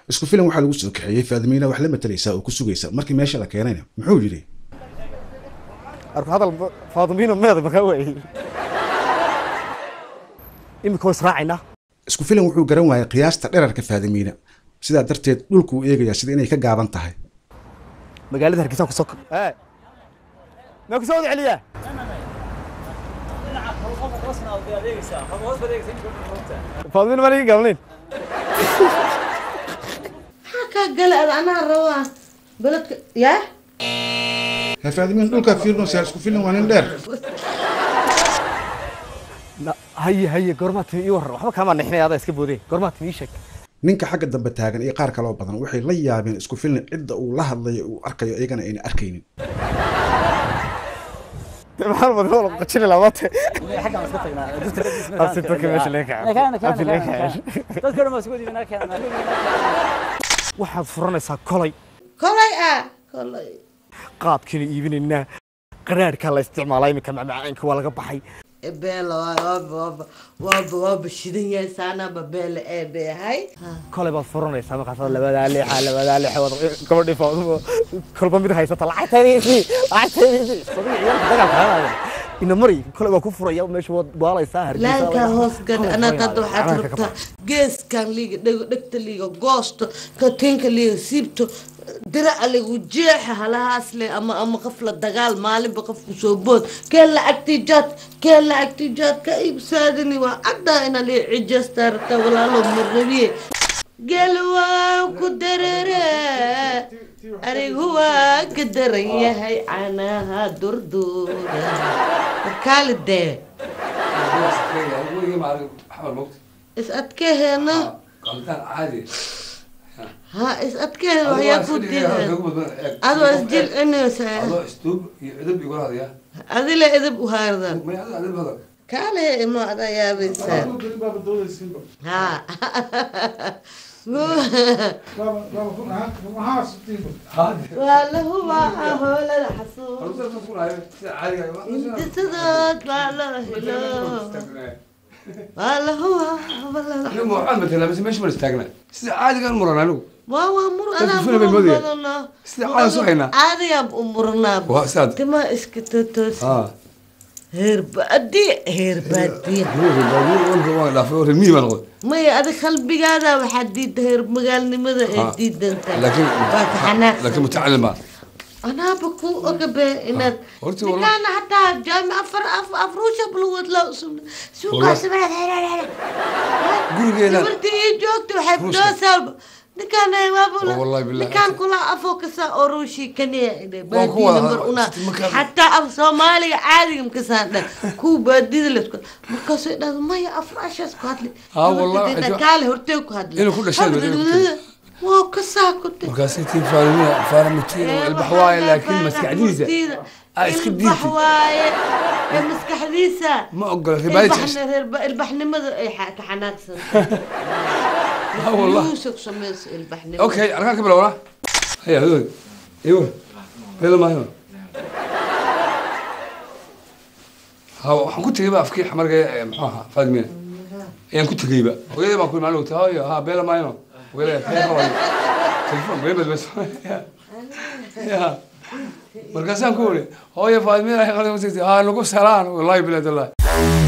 isku filan waxaa lagu soo kaxeeyey faadimiina wax la matalaysaa oo ku sugaysa markii meesha la keenayna muxuu yidhi arku hadal faadimiina meeda makaa waayey imika waa israacaynaa isku filan wuxuu garan waayay qiyaasta dherarka faadimiina sidaa darteed dhulku uu eegayaa sida inay ka gaaban tahay magaalada hargeysa kusoo maa kusoo wada celiyaa faadimiina maan iga gaabnayn maxaa kaa gala ad anaa rabaa beledka yaa ha faadimiina dhulkaa fiirnosaa isku filan waa nin dheer Na- haye haye goormaa timi ii warran waxba kaamaa nixinay adaa iska boodeen goormaa timi ii sheeg ninka xagga dambe taagan iyo qaar kaloo badan waxay la yaabeen isku filan cidda uu la hadlayo uu arkayo iyagana ayna arkaynin maxaan badnoo la qajini labaate absi dadka meesha laga waxaad furanaysaa kolay kolay ah kolay qaadkiina iibinaynaa qaraarhkaa la isticmaalaa iminka macmacaanka waa laga baxay beela waaba waaba waaba waaba shidan yahay saanaba beela ee beehay kolay baad furanaysaa markaasaad labadaa leexa labadaa leexa wad gabadhii faadumo kolba mid haysata lacagtaydiisii lacagtaydiisii sabii ciyaalka dagaalka hadaaya ina mari kolay baa ku furaya meesha waad baalaysaa laankaa hoos gadh anaad hadda waxaad Canaanka ka rabtaa geeskan liiga dhego dhegta liiga goosto katinka liiga siibto diraca ligu jeexa halahaas le ama ama qof la dagaal maalinba qofku soo bood kee lacagtii jaad kee lacagtii jaad ka iibsaadini waa caddaa ina lii cijasta rabtaa walaalo marabiye geel waa ku dareere anigu waa ka daran yahay canaha durduura warkaali dee is adkeheena ha is adkeheena waxyaa ku diidan adoo isjilcinaysa adile edab u haardan kaale imo adaa yaabaysaa ha waa la hubaa hoolada xasuus intisadood baa loo helo waa la hubaa hoolada waa waa mur anaa Telefishan bay moodayaan. muran Sida caadi soo haynaa. caadigaan u murnaa Waa saad. timaa iska totoosi heer baadi heer baadiya maya adi qalbigaada waxaa diida heer magaalnimada ee Ah. diidantahay laakiin waa ka xanaaqsan laakiin mutacallim baa anaaba ku ogabe inaad horta wallah- ninkaana hataa jaami afar af- afruusha bulwad la usubna suuqaasimaad Gurigeena- gabartii ii joogta waxay Ruushka. doosaaba ninkaan Oh, wallahi billahi. ninkaan kula afoo kasa oo ruushii kaniya Waan ku wada baadiida mar una hadla- markaa- xataa af soomaaliga caadiga makasaan dha kuwa baadida lasku markaasuu dhahda maya afraashaas ku hadli Ah, wallahi, Gabartii waxay kaale hortee ku hadli Inuu ku dhashay baa inuu ku dhashay. waa kasaa ku dhashay markaasay tiin faarimina faaramitiin ilbax waaye laakiin maskaxdiisa aa iska ilbax diintay waaye ee maskaxdiisa ma ogola ribaayad Ilbaxni- reer- ilbaxnimada ay xa- ka xanaaqsan Ah, wallah. Yuusuf samayso ilbaxnimo okay alkaa ka bilowna haya hadood iwa beela maayo ha waxaan ku tegayba afkii xamarga ee muxuu ahaa faadimiina ayaan ku tegayba hooyadii baan ku imaan ogta hooyo ha beela maayo hooyada kee qabayo telefon beebad bas ya markaasaan ku uri hooyo faadimiina ha nagu salaan wallahi bilaad wallahi